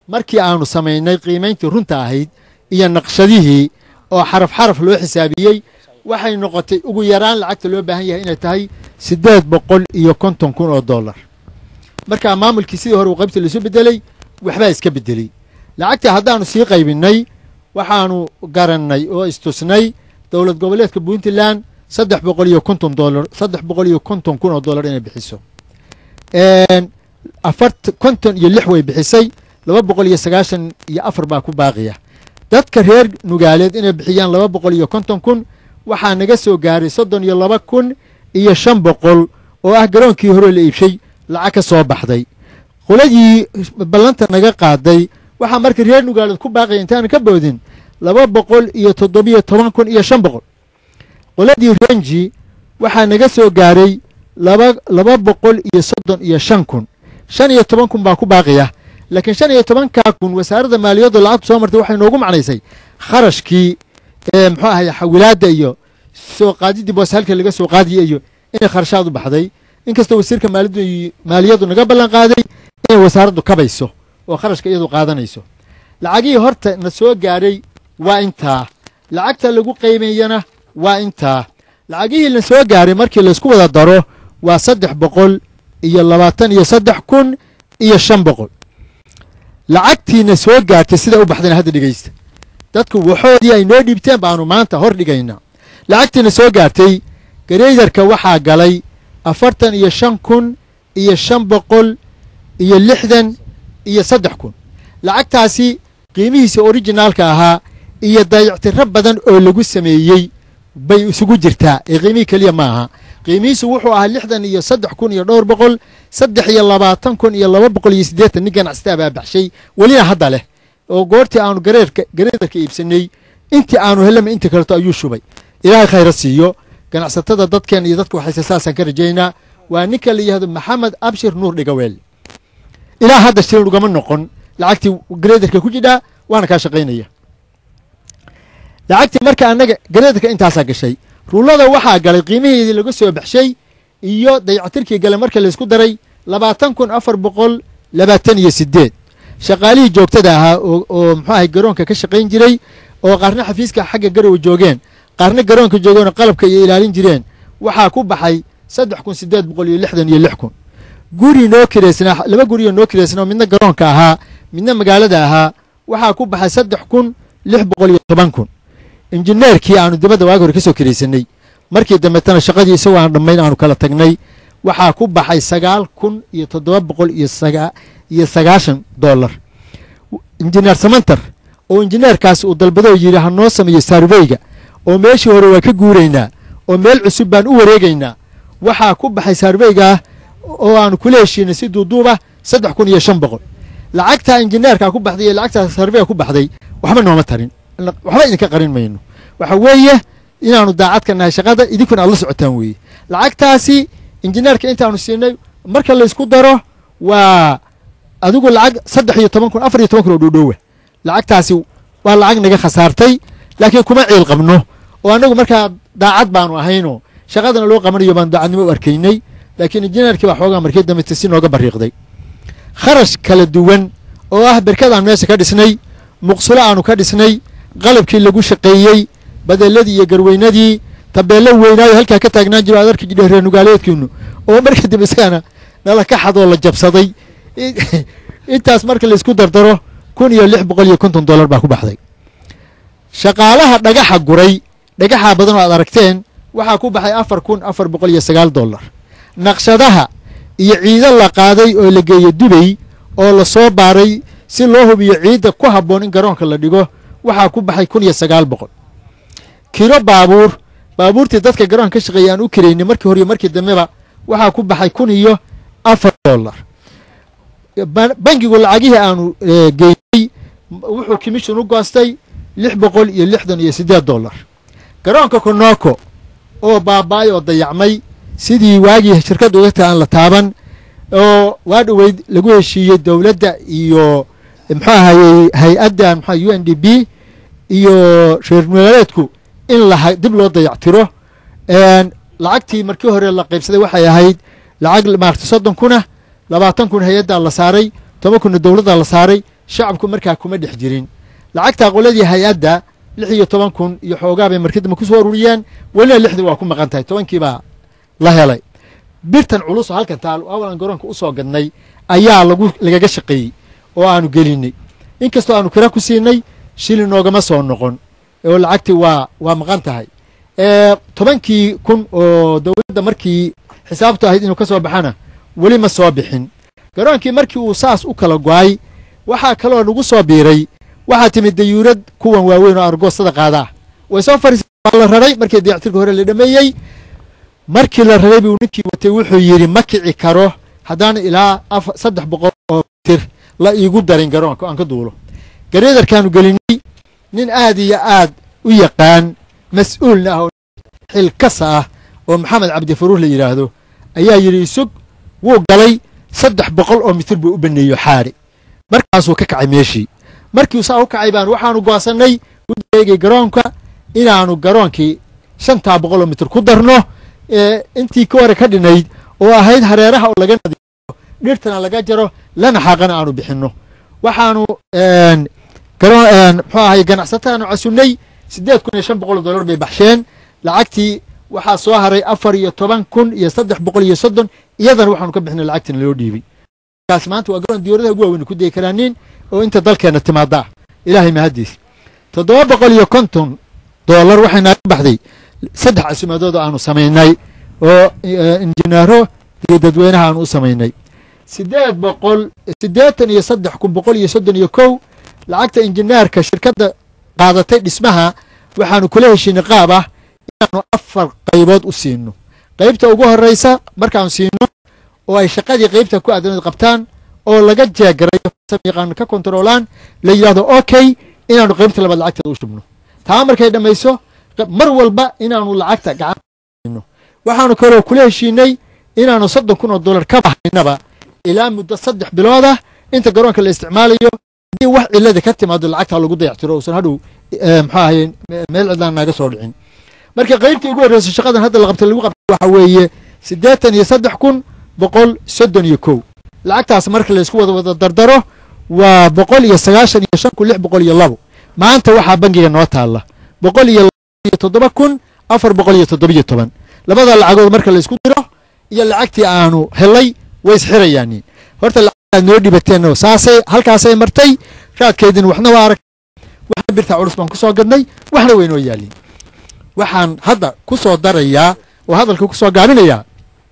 markii aanu samaynay qiimayntii runta ahayd iyo naqshadihii oo xaraf xaraf loo xisaabiyey waxay noqotay ugu yaraan lacagta loo baahan yahay inay tahay siddeed boqol iyo konton kun oo dollar markaa maamulkii sidii hore uu qaybta laisu beddeley waxbaa iska beddeley lacagtii haddaanu sii qaybinnay waxaanu garannay oo istusnay dowlad goboleedka puntland saddex boqol iyo konton dolar saddex boqol iyo konton kun oo dollar inay bixiso afart konton iyo lix way bixisay laba boqol iyo sagaashan iyo afar baa ku baaqiya dadka reer nugaaleed inay bixiyaan laba boqol iyo konton kun waxaa naga soo gaaray soddon iyo laba kun iyo shan boqol oo ah garoonkii hore la iibshay lacag ka soo baxday qoladii ballanta naga qaaday waxaa marka reer nugaaleed ku baaqaya intaanu ka boodin laba boqol iyo toddobiyo toban kun iyo shan boqol qoladii renji waxaa naga soo gaaray laba laba boqol iyo soddon iyo shan kun shan iyo toban kun baa ku baaqiya laakiin shan iyo tobankaa kun wasaaradda maaliyaddu lacagtu soo martay waxay noogu macnaysay kharashkii muxuu ahay xawilaadda iyo soo qaadiddii boos halka laga soo qaadiya iyo inay kharashaad u baxday inkastoo wasiirka maaliyaddu maaliyaddu naga ballan qaaday inay wasaaraddu kabayso oo kharashka iyadu qaadanayso lacagihii horta na soo gaadhay waa intaa lacagta lagu qiimeeyana waa intaa lacagihii la soo gaaray markii laysku wada daro waa saddex boqol iyo labaatan iyo saddex kun iyo shan boqol lacagtiina soo gaartay sida u baxdayna hadda dhegeysta dadku waxoodii ay noo dhiibteen baanu maanta hor dhigaynaa lacagtiina soo gaartay gareydarka waxaa galay afartan iyo shan kun iyo shan boqol iyo lixdan iyo saddex kun lacagtaasi qiimihiisa orijinaalka ahaa iyo dayactiro badan oo lagu sameeyey bay isugu jirtaa ee qiimihii keliya ma aha qiimihiisu wuxuu ahaa lixdan iyo saddex kun iyo dhowr boqol saddex iyo labaatan kun iyo laba boqol iyo siddeetan nin ganacsata baa baxshay welina hadda leh oo goortii aanu gareerka gareedarka iibsanay intii aanu helama intii kaleto ayuu shubay ilaahay khayra siiyo ganacsatada dadkeen iyo dadka waxayse saasaan ka rajaynaa waa ninka la yihahdo maxamed abshir nuur dhigaweel ilaa hadda shilin ugama noqon lacagtii gareedarka ku jidhaa waana kaa shaqaynaya lacagtii marka annaga gareedarka intaasaa gashay ruullada waxaa galay qiimaheedii laga soo baxshay iyo dayactirkii gale marka laysku daray labaatan kun afar boqol labaatan iyo siddeed shaqaalihii joogtada ahaa oo muxuu ahay garoonka ka shaqayn jiray oo qaarna xafiiska xagga garowa joogeen qaarna garoonka joogeenoo qalabka iyo ilaalin jireen waxaa ku baxay saddex kun siddeed boqol iyo lixdan iyo lix kun guri noo kireysnaa laba gurioo noo kireysnaa oo midna garoonka ahaa midna magaalada ahaa waxaa ku baxay saddex kun lix boqol iyo toban kun injineerkii aanu dibadda waagi hore ka soo kiraysanay markii dambetana shaqadii isagoo aan dhammayn aanu kala tagnay waxaa ku baxay sagaal kun iyo toddoba boqol iyo sagaa iyo sagaashan dollar injineer samantar oo injineerkaas uu dalbadoo yidhi ha noo sameeyo sarveyga oo meeshii hore waa ka guuraynaa oo meel cusub baan u wareegaynaa waxaa ku baxay sarveygaa oo aanu kula heshiinay si duuduuba saddex kun iyo shan boqol lacagtaa injineerkaa ku baxday iyo lacagtaa sarveyga ku baxday waxba nooma tarin waxba idinka qarin mayno waxa weeye inaanu daacad ka nahay shaqada idinkuna aad la socotaan weeye lacagtaasi injineerka intaanu siinay marka laysku daro waa adigu lacag saddex iyo toban kun afar iyo toban kun oo dhowdhowa lacagtaasi waa lacag naga khasaartay laakiin kuma ciil qabno oo annagu markaa daacad baanu ahaynoo shaqadana loo qabanayo baanu daacadnimo u arkaynay laakiin injineerkii baa xoogaa markii dambete si nooga bariiqday kharash kala duwan oo ah berkadaan meesha ka dhisnay muqsulo aanu ka dhisnay qalabkii lagu shaqeeyey badeeladii iyo garweynadii tabeello weynaayo halkaa ka taagnaan jiro aad arki jidhe reer nugaaleedkiinu oo marka dambe isagana nala ka xadoo la jabsaday intaas marka laysku dardaro kun iyo lix boqol iyo konton dollar baa ku baxday shaqaalaha dhagaxa guray dhagaxa badan oo aad aragteen waxaa ku baxay afar kun afar boqol iyo sagaal dollar naqshadaha iyo ciido la qaaday oo la geeyo dubay oo la soo baaray si loo hubiyo ciidda ku habboon in garoonka la dhigo waxaa ku baxay kun iyo sagaal boqol kiro baabuur baabuurtii dadka garoonka ka shaqeeyay aan u kiraynay markii hore iyo markii dambeba waxaa ku baxay kun iyo afar dollar bangigu lacagihii aanu geynay wuxuu commission u goostay lix boqol iyo lixdan iyo siddeed dollar garoonka konoko oo baaba-ay oo dayacmay sidii waagii shirkadda uga ta aan la taaban oo waa dhoweyd lagu heshiiyey dowladda iyo muxuu ahayey hay-adda mxua u n d b iyo reer magaaleedku in la dib loo dayactiro lacagtii markii hore la qaybsaday waxay ahayd lacag maarata soddon kuna labaatan kun hay-addaa la saaray toban kunna dowladdaa la saaray shacabku markaa kuma dhex jirin lacagtaa qoladii hay-adda lix iyo toban kun iyo xoogaa bay markadama ku soo ururiyeen welina lixdii waa ku maqan tahay tobankiibaa la helay birtan culus oo halkan taal awalan garoonka u soo gadnay ayaa lagu lagaga shaqeeyey oo aanu gelinay inkastoo aanu kira ku siinay shilin noogama soo noqon oo lacagtii waa waa maqan tahay tobankii kun oo dowladda markii xisaabtu ahayd inuu ka soo baxana weli ma soo bixin garoonkii markii uu saas u kala go-ay waxaa kaloo nagu soo biiray waxaa timid dayuurad kuwan waaweyn oo argoosada qaada ah way soo fariisa waa la raray markii dayactirka hore la dhameeyey markii la raray buu ninkii watay wuxuu yidhi ma kici karo haddaan ilaa saddex boqol oo tir la iigu darin garoonka aan ka duulo gareedarkaanu gelinay nin aad iyo aad u yaqaan mas-uulna ah oo xilkasa ah oo maxamed cabdifaruur la yidhaahdo ayaa yidhi isug wuu galay saddex boqol oo mitir buu u baneeyo xaari markaasuu ka kacay meeshii markiu saa u kacay baan waxaanu go'ansannay udeegay garoonka inaanu garoonkii shantaa boqol oo mitir ku darno intii ka hore ka dhinayd oo ahayd hareeraha oo laga nadiiyo dhirtana laga jaro lana xaaqana aanu bixinno waxaanu muxuu ahay ganacsataanu casunnay siddeed kun iyo shan boqol oo dollar bay baxsheen lacagtii waxaa soo haray afar iyo toban kun iyo saddex boqol iyo soddon iyadana waxaanu ka bixinay lacagtina loo dhiibay kaas maanta waa garoon diyuuradaha ugu waaweyn ku degi karaanin oo inta dalkeenna timaada ah ilaahay mahaddiis toddoba boqol iyo konton dollar waxay naaga baxday saddex casumadood oo aanu samaynay oo injineero iyo dadweynaha aanu u samaynay siddeed boqol siddeetan iyo saddex kun boqol iyo soddon iyo kow lacagta injineerka shirkadda qaadatay dhismaha waxaanu kula heshiinay qaab ah inaanu afar qaybood u siino qaybta ugu horraysa markaanu siino oo ay shaqadii qaybta ku aadanayd qabtaan oo laga jeegarayo yaqaano ka kontaroolaan la yidhahdo okay inaanu qaybta labaad lacagteeda u shubno taa markay dhammayso mar walba inaanu lacagta gacan waxaanu kaloo kula heshiinay inaanu soddon kun oo dollar ka bahaynaba ilaa muddo saddex bilood ah inta garoonka la isticmaalayo haddii wax cilada ka timaado lacagtaa lagu dayactiro uusan hadhow muxuu ahaye meel cidlaan naaga soo dhicin marka qaybtii ugu horreysay shaqadan hadda la qabtay lagu qabtay waxa weeye siddeetan iyo saddex kun boqol soddon iyo kow lacagtaas marka laysku wada wada dardaro waa boqol iyo sagaashan iyo shan kun lix boqol iyo labo maanta waxaa bangiga noo taalla boqol iyo iyo toddoba kun afar boqol iyo toddobiyo toban labada lacagood marka laysku diro iyo lacagtii aanu helay way isxirayaaniin horta lacagtaad noo dhibateenno saasay halkaasay martay raadkeedin waxna waa arag waxna birtaa culus baan ku soo gadnay waxna waynoo yaaliin waxaan hadda ku soo darayaa oo hadalka ku soo gaabinayaa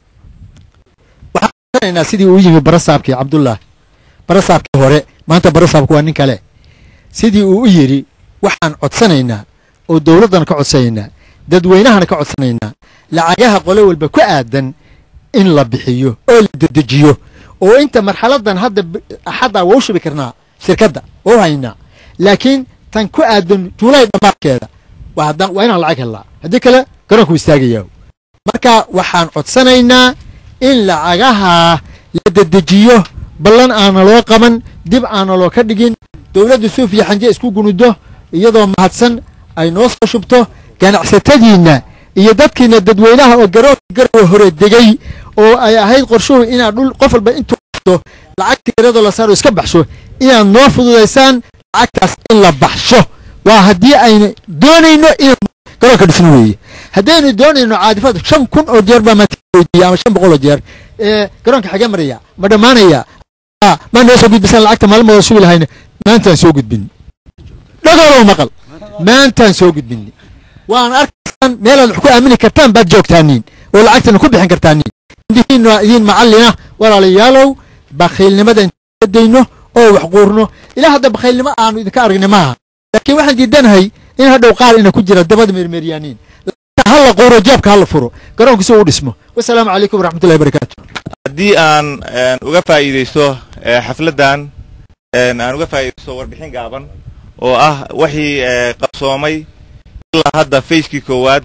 waxaan garanaynaa sidii uu yimi barasaabkii cabdullah barasaabkii hore maanta barasaabku waa nin kale sidii uu u yidhi waxaan codsanaynaa oo dowladdana ka codsanaynaa dadweynahana ka codsanaynaa lacagaha qole walba ku aadan in la bixiyo oo la dedejiyo oo inta marxaladan hadda axaddaa waa u shubi karnaa shirkadda waa u haynaa laakiin tan ku aadan juulay dhammaadkeeda waa inaan lacag hellaa haddii kale garoonku istaagayaa marka waxaan codsanaynaa in lacagaha la dedejiyo ballan aana loo qaban dib aana loo ka dhigin dowladda suuf iyo xanje isku gunudo iyadoo mahadsan ay noo soo shubto ganacsatadiinna iyo dadkiina dadweynaha oo garoonka garowa hore degay oo ay ahayd qorshuhu inaad dhul qof walba intuu baxdo lacagta yaradoo la saaro iska baxsho inaad noo fududaysaan lacagtaas in la baxsho waa haddii aynu doonayno inaan garoonka dhisno weeye haddaynu doonayno caadifad shan kun oo jeer baa maanta weydiiya ama shan boqol oo jeer ee garoonka xagee maraya ma dhammaanaya maa noo soo gudbisaan lacagta maalmooda sugi lahayna maantaan soo gudbin dhagolow maqal maantaan soo gudbin waan arkaysaan meelaad wax ku aamini kartaan baad joogtaaniin oo lacagtana ku bixin kartaaniin indihiin waa idiin macallina walaalayaalow bakhiilnimada inta dayno oo wax quurno ilaa hadda bakhiilnimo aanu idinka aragnay maaha laakiin waxaan diidanahay in hadhow qaar ina ku jira dabada meermeeryaaniin hala quuro jeebka hala furo garoonka si uu dhismo wasalaamu calaykum waraxmatullahi barakaatu haddii aan uga faa'iidaysto xafladdan aan uga faa'iidaysto warbixin gaaban oo ah wixii qabsoomay ilaa hadda facekii koowaad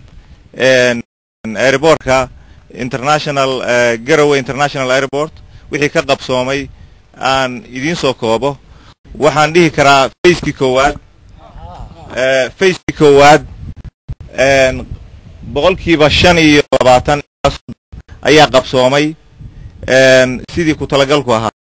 airbortka international garowe international airport wixii ka qabsoomay aan idiin soo koobo waxaan dhihi karaa facekii koowaad facekii koowaad boqolkiiba shan iyo labaatan ayaa qabsoomay sidii ku talagalku ahaa